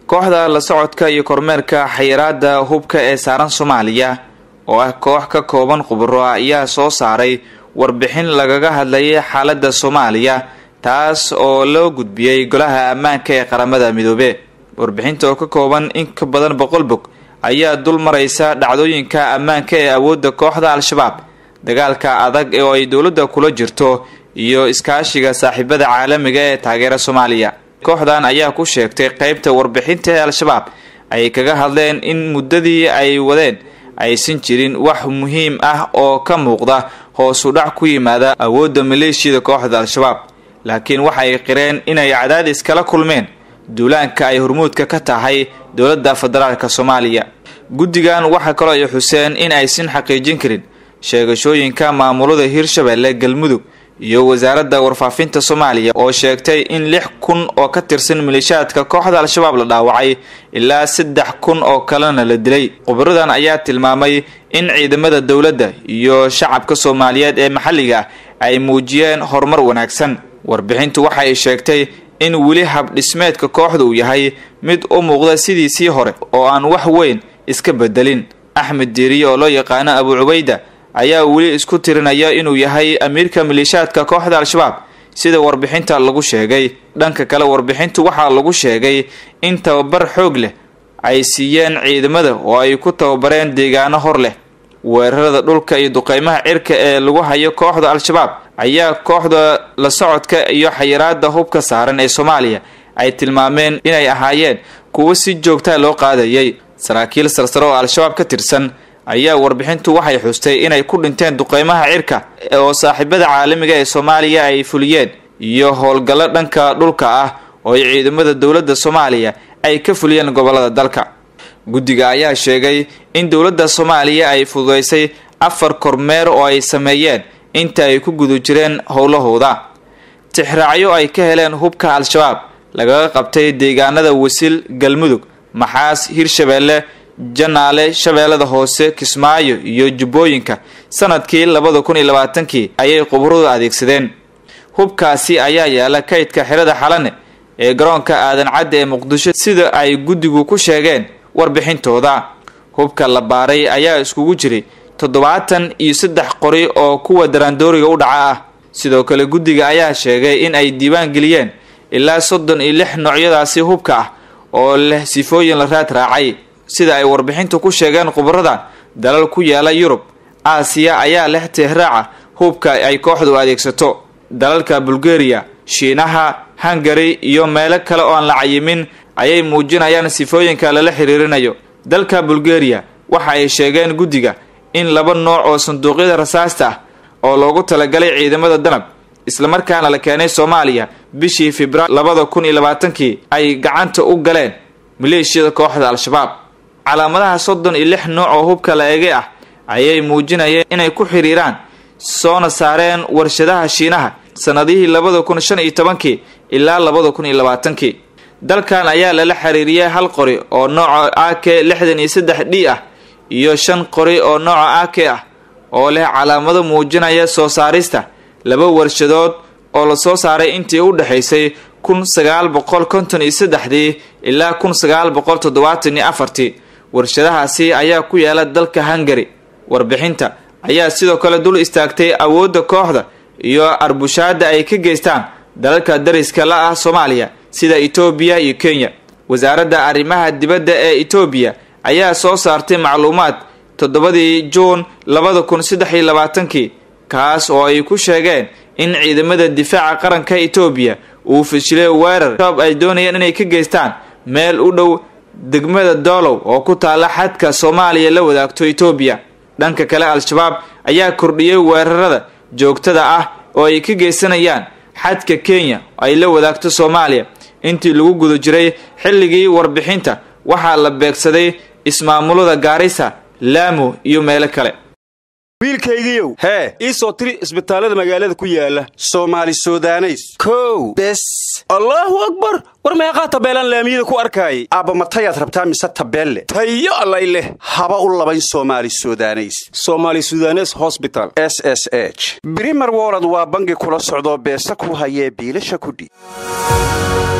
kooxda la socodka iyo kormeerka xayiraada hubka ee saaran soomaaliya oo ah koox ka kooban khubaro ah ayaa soo saaray warbixin lagaga hadlayay xaaladda soomaaliya taas oo loo gudbiyey golaha ammaanka ee qaramada midoobe warbixinta oo ka kooban in ka badan boqol bog ayaa dul maraysa dhacdooyinka ammaanka ee awoodda kooxda al-shabaab dagaalka adag oo ay dowladda kula jirto iyo iskaashiga saaxiibada caalamiga ee taageera soomaaliya kooxdan ayaa ku sheegtay qeybta warbixinta ee al-shabaab ay kaga hadleen in muddadii ay wadeen aysan jirin wax muhiim ah oo ka muuqda hoosu dhac ku yimaada awoodda maleeshiyada kooxda al-shabaab laakiin waxay qireen inay cadaadis kala kulmeen duulaanka ay hormuudka ka tahay dowladda federaalka soomaaliya guddigan waxaa kaloo ay xuseen in aysan xaqiijin karin sheegashooyinka maamulada hirshabelle galmudug iyo wasaaradda warfaafinta soomaaliya oo sheegtay in lix kun oo ka tirsan maleeshiyaadka kooxda al-shabaab la dhaawacay ilaa saddex kun oo kalena la dilay khubaradan ayaa tilmaamay in ciidamada dowladda iyo shacabka soomaaliyeed ee maxalliga ah ay muujiyeen horumar wanaagsan warbixintu waxay sheegtay in weli habdhismeedka kooxda uu yahay mid u muuqda sidiisii hore oo aan wax weyn iska bedelin axmed diiriye oo loo yaqaano abu cubayda ayaa weli isku tirinaya inuu yahay amiirka maleeshiyaadka kooxda al-shabaab sida warbixinta lagu sheegay dhanka kale warbixintu waxaa lagu sheegay in tababar xoog leh ay siiyeen ciidamada oo ay ku tababareen deegaano hor leh weerarada dhulka iyo duqeymaha cirka ee lagu hayo kooxda al-shabaab ayaa kooxda la socodka iyo xayiraada hubka saaran ee soomaaliya ay tilmaameen inay ahaayeen kuwo si joogtaa loo qaadayay saraakiil sarsare oo al-shabaab ka tirsan ayaa warbixintu waxay xustay inay ku dhinteen duqeymaha cirka oo saaxiibada caalamiga ee soomaaliya ay fuliyeen iyo howlgallo dhanka dhulka ah oo ay ciidamada dowladda soomaaliya ay ka fuliyeen gobolada dalka guddiga ayaa sheegay in dowladda soomaaliya ay fududeysay afar kormeer oo ay sameeyeen inta ay ku guda jireen howlahooda tixraacyo ay ka heleen hubka al-shabaab lagaga qabtay deegaanada wasil galmudug maxaas hirshabeelle janaale shabeellada hoose kismaayo iyo jubbooyinka sanadkii labada kun iyo labaatankii ayay khubaradu adeegsadeen hubkaasi ayaa yaala kaydka xirada xalane ee garoonka aadan cadda ee muqdisho sida ay guddigu ku sheegeen warbixintooda hubka la baaray ayaa iskugu jiray toddobaatan iyo saddex qori oo kuwa daraandooriga u dhaca ah sidoo kale guddiga ayaa sheegay in ay diiwaan geliyeen ilaa soddon iyo lix noocyadaasi hubka ah oo leh sifooyin la raad raacay sida ay warbixintu ku sheegeen khubaradan dalal ku yaala yurub aasiya ayaa leh tehraaca hubka ay kooxdu adeegsato dalalka bulgariya shiinaha hungari iyo meelo kale oo aan la cayimin ayay muujinayaan sifooyinka lala xiriirinayo dalka bulgariya waxa ay sheegeen guddiga in laba nooc oo sanduuqyada rasaasta ah oo loogu talagalay ciidamada danab islamarkaana la keenay soomaaliya bishii februaar labada kun iyo labaatankii ay gacanta u galeen maleeshiyada kooxda al-shabaab calaamadaha soddon iyo lix nooc oo hubka la eegay ah ayay muujinayeen inay ku xiriiraan soona saareen warshadaha shiinaha sanadihii labada kun shan iyo tobankii ilaa labada kun iyo labaatankii dalkan ayaa lala xiriiriyay hal qori oo nooca a k lixdan iyo saddex d ah iyo shan qori oo nooca a k ah oo leh calaamado muujinaya soo saarista laba warshadood oo lasoo saaray intii u dhexaysay kun sagaal boqol konton iyo saddexdii ilaa kun sagaal boqol toddobaatan iyo afartii warshadahaasi ayaa ku yaala dalka hungari warbixinta ayaa sidoo kale dul istaagtay awoodda kooxda iyo arbushaada ay ka geystaan dalalka dariska la ah soomaaliya sida etoobiya iyo kenya wasaaradda arrimaha dibadda ee etoobiya ayaa soo saartay macluumaad toddobadii juun labada kun saddex iyo labaatankii kaas oo ay ku sheegeen in ciidamada difaaca qaranka etoobiya uu fashilay weerar shabaab ay doonayeen inay ka geystaan meel u dhow degmada doolow oo ku taalla xadka soomaaliya la wadaagto etoobiya dhanka kale al-shabaab ayaa kordhiyey weerarada joogtada ah oo ay ka geysanayaan xadka kenya ay la wadaagto soomaaliya intii lagu guda jiray xilligii warbixinta waxaa la beegsaday ismaamulada gaarisa laamo iyo meelo kale wiilkaygiiow hee ii soo tiri isbitaallada magaalada ku yaala soomaali sudaneys kow bes allaahu akbar war meeqaa tabeelaan laamiyada ku arkaayay aabba matayaad rabtaa mise tabeelle tayo allay leh haba u labayn soomaali sudaneys soomaali sudanes hosbital s s h brimer wolod waa bangi kula socdoo beesa ku hayee biilasha kudhi